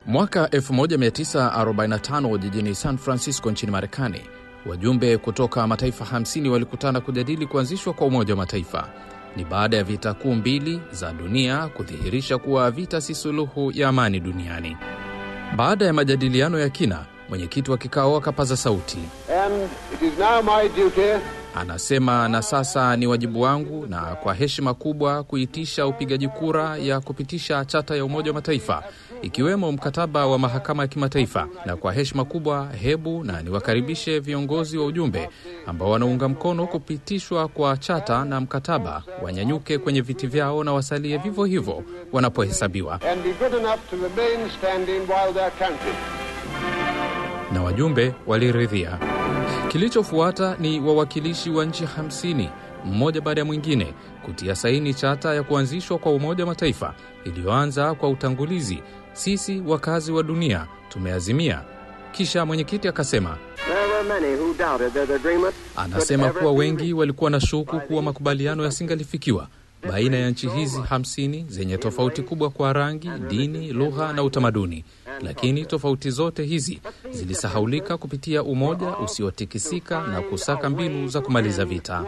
Mwaka 1945 jijini San Francisco nchini Marekani, wajumbe kutoka mataifa 50 walikutana kujadili kuanzishwa kwa Umoja wa Mataifa. Ni baada ya vita kuu mbili za dunia kudhihirisha kuwa vita si suluhu ya amani duniani. Baada ya majadiliano ya kina, mwenyekiti wa kikao akapaza sauti, And it is now my duty anasema, na sasa ni wajibu wangu na kwa heshima kubwa kuitisha upigaji kura ya kupitisha chata ya Umoja wa Mataifa ikiwemo mkataba wa mahakama ya kimataifa. Na kwa heshima kubwa, hebu na niwakaribishe viongozi wa ujumbe ambao wanaunga mkono kupitishwa kwa chata na mkataba, wanyanyuke kwenye viti vyao na wasalie vivyo hivyo wanapohesabiwa. and be good enough to remain standing while they're counted. na wajumbe waliridhia. Kilichofuata ni wawakilishi wa nchi 50 mmoja baada ya mwingine kutia saini chata ya kuanzishwa kwa Umoja wa Mataifa iliyoanza kwa utangulizi, sisi wakazi wa dunia tumeazimia. Kisha mwenyekiti akasema, There were many who doubted that agreement anasema kuwa wengi walikuwa na shuku kuwa makubaliano yasingalifikiwa baina ya nchi hizi 50 zenye tofauti kubwa kwa rangi, dini, lugha na utamaduni, lakini tofauti zote hizi zilisahaulika kupitia umoja usiotikisika na kusaka mbinu za kumaliza vita.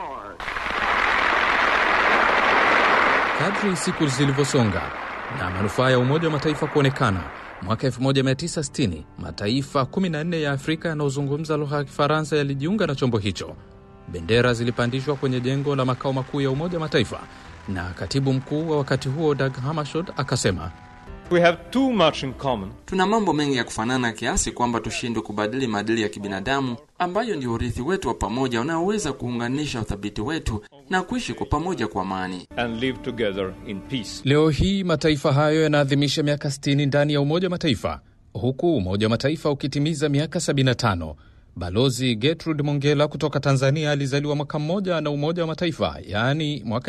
Kadri siku zilivyosonga na manufaa ya Umoja wa Mataifa kuonekana, mwaka 1960 mataifa 14 ya Afrika yanayozungumza lugha ya Kifaransa yalijiunga na chombo hicho. Bendera zilipandishwa kwenye jengo la makao makuu ya Umoja wa Mataifa, na katibu mkuu wa wakati huo Dag Hammarskjöld akasema We have too much in common. Tuna mambo mengi ya kufanana kiasi kwamba tushindwe kubadili maadili ya kibinadamu ambayo ndio urithi wetu wa pamoja unaoweza kuunganisha uthabiti wetu na kuishi kwa pamoja kwa amani. and live together in peace. Leo hii mataifa hayo yanaadhimisha miaka 60 ndani ya Umoja wa Mataifa, huku Umoja wa Mataifa ukitimiza miaka 75. Balozi Gertrude Mongela kutoka Tanzania alizaliwa mwaka mmoja na Umoja wa Mataifa, yaani mwaka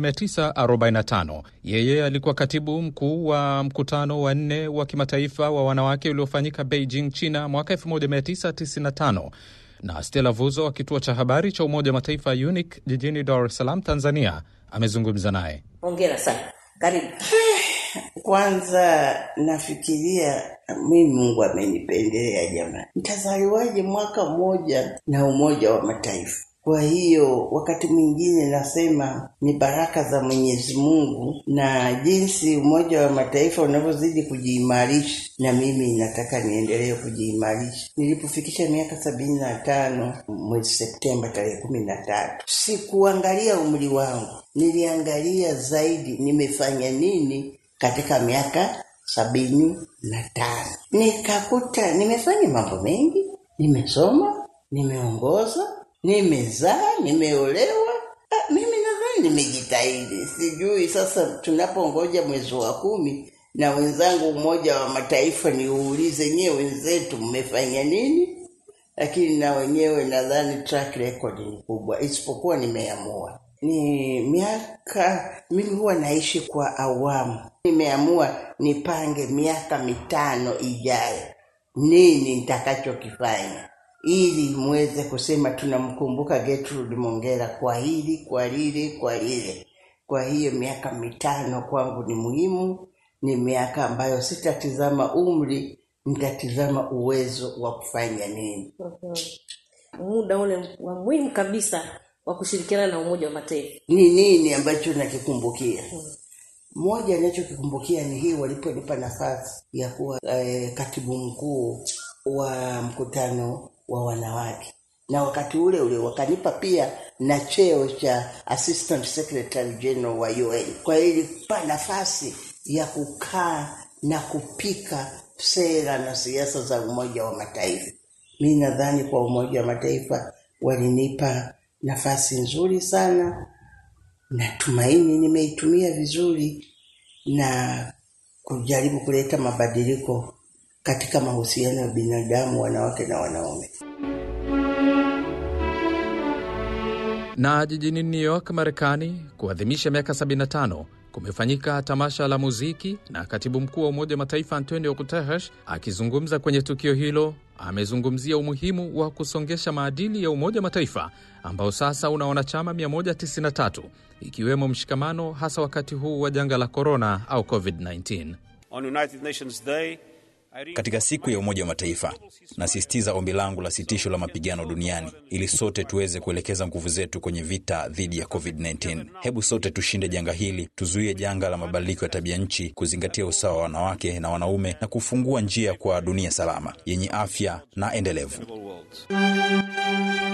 1945. Yeye alikuwa katibu mkuu wa mkutano wa nne wa kimataifa wa wanawake uliofanyika Beijing, China mwaka 1995 na Stella Vuzo wa kituo cha habari cha Umoja wa Mataifa UNIC jijini Dar es Salaam, Tanzania, amezungumza naye. Hongera sana, karibu. Kwanza nafikiria mimi, Mungu amenipendelea jamani, nitazaliwaje mwaka mmoja na Umoja wa Mataifa? Kwa hiyo wakati mwingine nasema ni baraka za Mwenyezi Mungu na jinsi Umoja wa Mataifa unavyozidi kujiimarisha, na mimi nataka niendelee kujiimarisha. Nilipofikisha miaka sabini na tano mwezi Septemba tarehe kumi na tatu, sikuangalia umri wangu, niliangalia zaidi nimefanya nini katika miaka sabini na tano. Nikakuta nimefanya mambo mengi, nimesoma, nimeongoza nimezaa nimeolewa. Ah, mimi nadhani nimejitahidi. Sijui sasa tunapongoja mwezi wa kumi na wenzangu Umoja wa Mataifa, niuulize nyewe wenzetu mmefanya nini? Lakini na wenyewe nadhani track record ni kubwa, isipokuwa nimeamua ni miaka, mimi huwa naishi kwa awamu. Nimeamua nipange miaka mitano ijayo nini nitakachokifanya ili muweze kusema tunamkumbuka Gertrude Mongera kwa hili kwa lile kwa lile. Kwa hiyo miaka mitano kwangu ni muhimu, ni miaka ambayo sitatizama umri, nitatizama uwezo wa kufanya nini. Muda ule wa muhimu kabisa wa kushirikiana na Umoja wa Mataifa. Ni nini ambacho nakikumbukia? Moja ninachokikumbukia ni hii waliponipa nafasi ya kuwa eh, katibu mkuu wa mkutano wa wanawake, na wakati ule ule wakanipa pia na cheo cha assistant secretary general wa UN. Kwa hiyo ilikupa nafasi ya kukaa na kupika sera na siasa za Umoja wa Mataifa. Mi nadhani kwa Umoja wa Mataifa walinipa nafasi nzuri sana, natumaini nimeitumia vizuri na kujaribu kuleta mabadiliko katika mahusiano ya binadamu, wanawake na wanaume. Na jijini New York, Marekani, kuadhimisha miaka 75 kumefanyika tamasha la muziki, na katibu mkuu wa Umoja wa Mataifa Antonio Guterres akizungumza kwenye tukio hilo amezungumzia umuhimu wa kusongesha maadili ya Umoja wa Mataifa ambao sasa una wanachama 193 ikiwemo mshikamano, hasa wakati huu wa janga la korona au COVID-19. On United Nations Day, Katika siku ya Umoja wa Mataifa, nasisitiza ombi langu la sitisho la mapigano duniani ili sote tuweze kuelekeza nguvu zetu kwenye vita dhidi ya COVID-19. Hebu sote tushinde janga hili, tuzuie janga la mabadiliko ya tabia nchi, kuzingatia usawa wa wanawake na wanaume na kufungua njia kwa dunia salama yenye afya na endelevu. worlds.